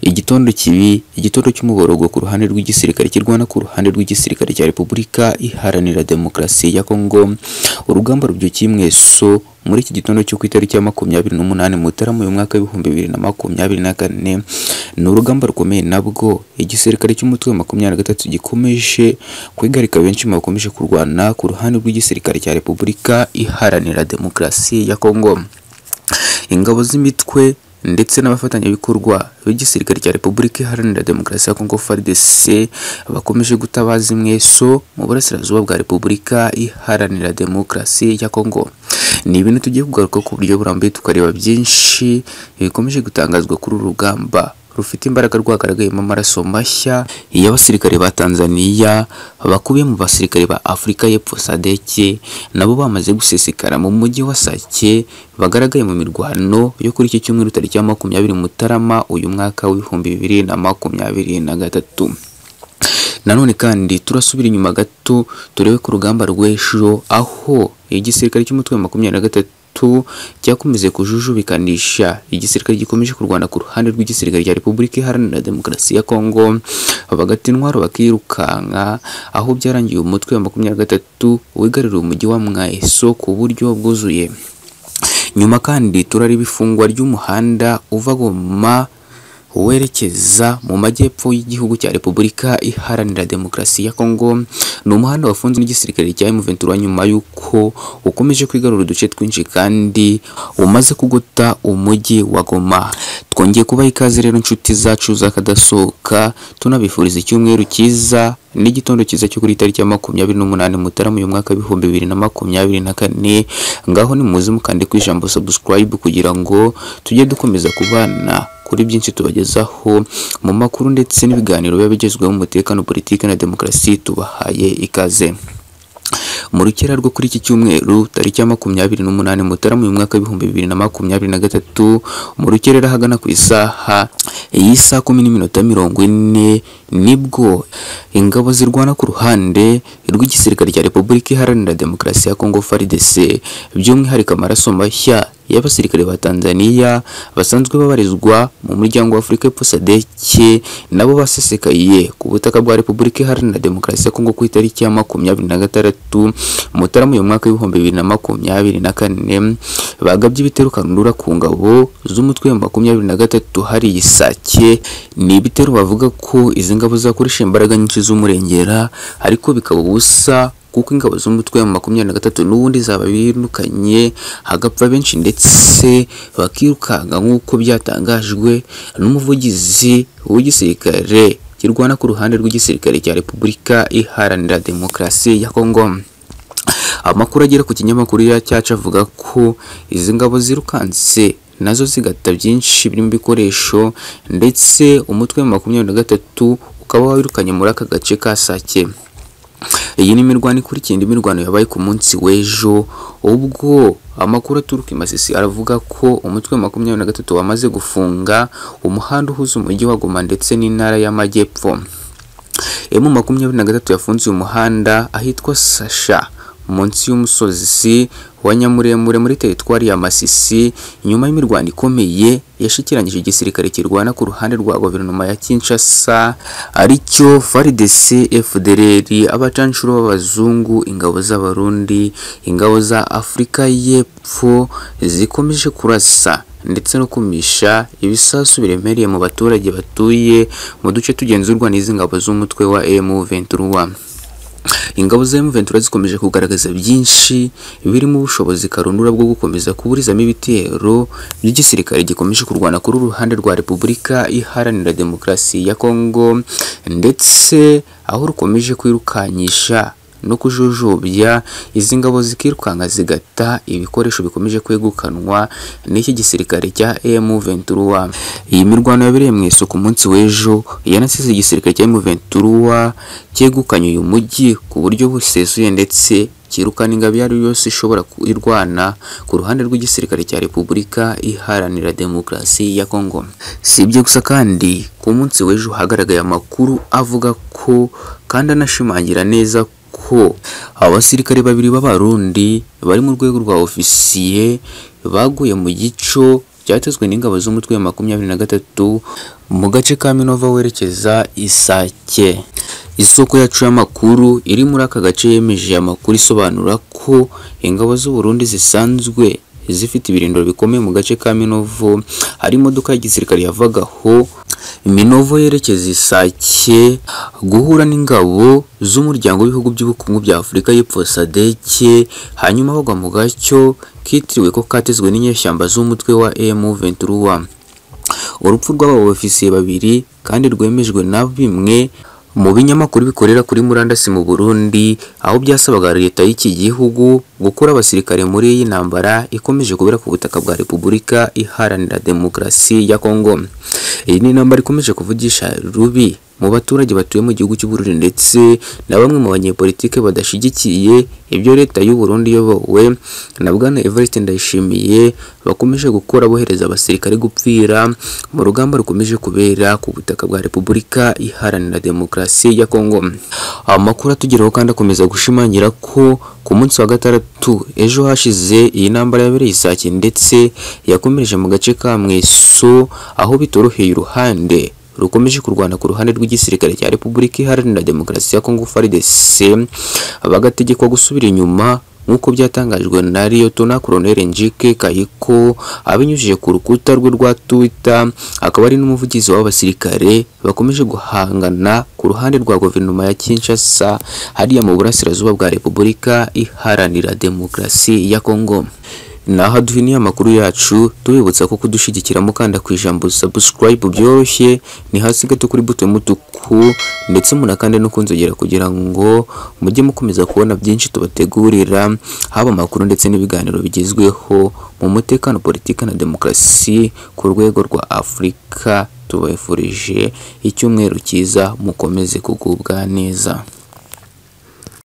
igitondo kibi igitondo cy'umuborogo ku ruhande rw'igisirikare kirwana ku ruhande rw'igisirikare cya repubulika iharanira demokarasi ya kongo urugamba rubyukiye mweso muri iki gitondo cyo ku itariki ya makumyabiri n'umunani mutarama uyu mwaka w'ibihumbi bibiri na makumyabiri na kane ni urugamba rukomeye nabwo igisirikare cy'umutwe wa makumyabiri na gatatu gikomeje kwigarika benshi mu bakomeje kurwana ku ruhande rw'igisirikare cya repubulika iharanira demokarasi ya kongo ingabo z'imitwe ndetse n'abafatanyabikorwa b'igisirikare cya Repubulika Iharanira Demokarasi ya Kongo FARDC bakomeje gutabaza imweso mu burasirazuba bwa Repubulika Iharanira Demokarasi ya Kongo ni ibintu tugiye kugaruka ku buryo burambuye tukareba byinshi bikomeje gutangazwa kuri uru rugamba rufite imbaraga rwagaragayemo amaraso mashya y'abasirikare ba Tanzania bakubiye mu basirikare ba Afurika y'Epfo SADC nabo bamaze gusesekara mu mujyi wa Sake bagaragaye mu mirwano yo kuri iki cyumweru tariki ya makumyabiri Mutarama uyu mwaka w'ibihumbi bibiri na makumyabiri na gatatu nanone kandi turasubira inyuma gato turebe ku rugamba rw'ejo aho igisirikare cy'umutwe wa makumyabiri na gatatu cyakomeje kujujubikanisha igisirikare gikomeje kurwana ku ruhande rw'igisirikare cya Repubulika Iharanira Demokarasi ya Kongo bagata intwaro bakirukanka aho byarangiye umutwe wa makumyabiri na gatatu wigaruriye umujyi wa Mwaeso ku buryo bwuzuye nyuma kandi turareba ifungwa ry'umuhanda uva Goma werekeza mu majyepfo y'igihugu cya Repubulika Iharanira Demokarasi ya Kongo ni umuhanda wafunzwe n'igisirikare cya M23 nyuma y'uko ukomeje kwigarura uduce twinshi kandi umaze kugota umujyi wa Goma twongeye kubaha ikaze rero inshuti zacu zakadasohoka tunabifuriza icyumweru cyiza n'igitondo cyiza cyo kuri itariki ya makumyabiri n'umunani mutarama uyu mwaka w'ibihumbi bibiri na makumyabiri na kane ngaho nimuze mukande ku ijambo subscribe kugira ngo tujye dukomeza kubana kuri byinshi tubagezaho mu makuru ndetse n'ibiganiro biba bigezweho mu mutekano politiki na demokarasi tubahaye ikaze mu rukera rwo kuri iki cyumweru tariki ya makumyabiri n'umunani mutarama uyu mwaka w'ibihumbi bibiri na makumyabiri na gatatu mu rukerera ahagana ku isaha y'isaha kumi n'iminota mirongo ine nibwo ingabo zirwana ku ruhande rw'igisirikare cya repubulika iharanira demokarasi ya kongo FARDC by'umwihariko amaraso mashya y'abasirikare ba Tanzania basanzwe babarizwa mu muryango wa Afurika y'Epfo SADC nabo basesekaye ku butaka bwa Repubulika Iharanira Demokarasi ya Kongo ku itariki ya makumyabiri na gatandatu Mutarama uyu mwaka w'ibihumbi bibiri na makumyabiri na kane bagabye ibitero kanundura ku ngabo z'umutwe wa makumyabiri na gatatu hari Isake ni ibitero bavuga ko izi ngabo zakoresha imbaraga nyinshi z'umurengera ariko bikaba ubusa kuko ingabo z'umutwe wa makumyabiri na gatatu n'ubundi zaba birukanye hagapfa benshi ndetse bakirukanka nk'uko byatangajwe n'umuvugizi w'igisirikare kirwana ku ruhande rw'igisirikare cya Repubulika Iharanira Demokarasi ya Kongo amakuru agera ku kinyamakuru cyacu avuga ko izi ngabo zirukanse nazo zigata byinshi birimo ibikoresho ndetse umutwe wa makumyabiri na gatatu ukaba wirukanye muri aka gace ka Sake iyi ni imirwano ikurikiye indi mirwano yabaye ku munsi w'ejo ubwo amakuru aturuka i Masisi aravuga ko umutwe wa makumyabiri na gatatu wamaze gufunga umuhanda uhuza umujyi wa Goma ndetse n'intara y'amajyepfo emu makumyabiri na gatatu yafunze uyu muhanda ahitwa Sasha munsi y'umusozi wa Nyamuremure muri teritwari ya Masisi nyuma y'imirwano ikomeye yashikiranyije igisirikare kirwana ku ruhande rwa guverinoma ya Kinshasa aricyo FARDC FDLR abacanshuro b'abazungu ingabo z'abarundi ingabo za Afurika y'Epfo zikomeje kurasa ndetse no kumisha ibisasu biremereye mu baturage batuye mu duce tugenzurwa n'izi ngabo z'umutwe wa M23 ingabo za M23 zikomeje kugaragaza byinshi birimo ubushobozi karundura bwo gukomeza kuburizamo ibitero by'igisirikare gikomeje kurwana kuri uruhande rwa Repubulika Iharanira Demokarasi ya Kongo ndetse aho rukomeje kwirukanyisha no kujujubya izi ngabo zikirukanka zigata ibikoresho bikomeje kwegukanwa n'iki gisirikare cya M23 iyi mirwano yabereye mu isuku munsi w'ejo yanasize igisirikare cya M23 cyegukanye uyu mujyi ku buryo busesuye ndetse kirukana ingabo iyo ari yo yose ishobora kwirwana ku ruhande rw'igisirikare cya Repubulika Iharanira Demokarasi ya Kongo si ibyo gusa kandi ku munsi w'ejo hagaragaye amakuru avuga ko kandi anashimangira neza ko abasirikare babiri b'abarundi bari mu rwego rwa ofisiye baguye mu gico byatezwe n'ingabo z'umutwe wa makumyabiri na gatatu mu gace ka Minova werekeza Isake isoko yacu y'amakuru iri muri aka gace yemeje amakuru isobanura ko ingabo z'u Burundi zisanzwe zifite ibirindiro bikomeye mu gace ka Minovo hari imodoka y'igisirikare yavagaho Minovo yerekeza Isake guhura n'ingabo z'umuryango w'ibihugu by'ubukungu bya Afurika y'Epfo SADC hanyuma bagwa mu gacyo kitiriwe ko katezwe n'inyeshyamba z'umutwe wa M23 urupfu rw'abo ofisiye babiri kandi rwemejwe na bimwe mu binyamakuru bikorera kuri murandasi mu Burundi aho byasabaga leta y'iki gihugu gukura abasirikare muri iyi ntambara ikomeje kubera ku butaka bwa Repubulika iharanira demokarasi ya Kongo iyi ni intambara ikomeje kuvugisha rubi mu baturage batuye mu gihugu cy'u Burundi ndetse na bamwe mu banyepolitike badashigikiye ibyo leta y'u Burundi iyobowe na Bwana Evariste Ndayishimiye bakomeje gukora bohereza abasirikare gupfira mu rugamba rukomeje kubera ku butaka bwa Repubulika iharanira demokarasi ya Kongo. Amakuru atugeraho kandi akomeza gushimangira ko ku munsi wa gatandatu ejo hashize iyi ntambara yabereye isake ndetse yakomereje mu gace ka Mweso aho bitoroheye uruhande rukomeje kurwana ku ruhande rw'igisirikare cya Repubulika Iharanira Demokarasi ya Kongo FARDC bagategekwa gusubira inyuma nk'uko byatangajwe na Liyotona Colonel Njike Kayiko abinyujije ku rukuta rwe rwa Twitter akaba ari n'umuvugizi w'abasirikare bakomeje guhangana ku ruhande rwa guverinoma ya Kinshasa hariya mu burasirazuba bwa Repubulika Iharanira Demokarasi ya Kongo naho duhiniye amakuru yacu tubibutsa ko kudushigikira mukanda ku ijambo subscribe byoroshye ni hasi gato kuri buto y'umutuku ndetse munakande no kunzogera kugira ngo mujye mukomeza kubona byinshi tubategurira haba amakuru ndetse n'ibiganiro bigezweho mu mutekano politiki na demokarasi ku rwego rwa afurika tubifurije icyumweru cyiza mukomeze kugubwa neza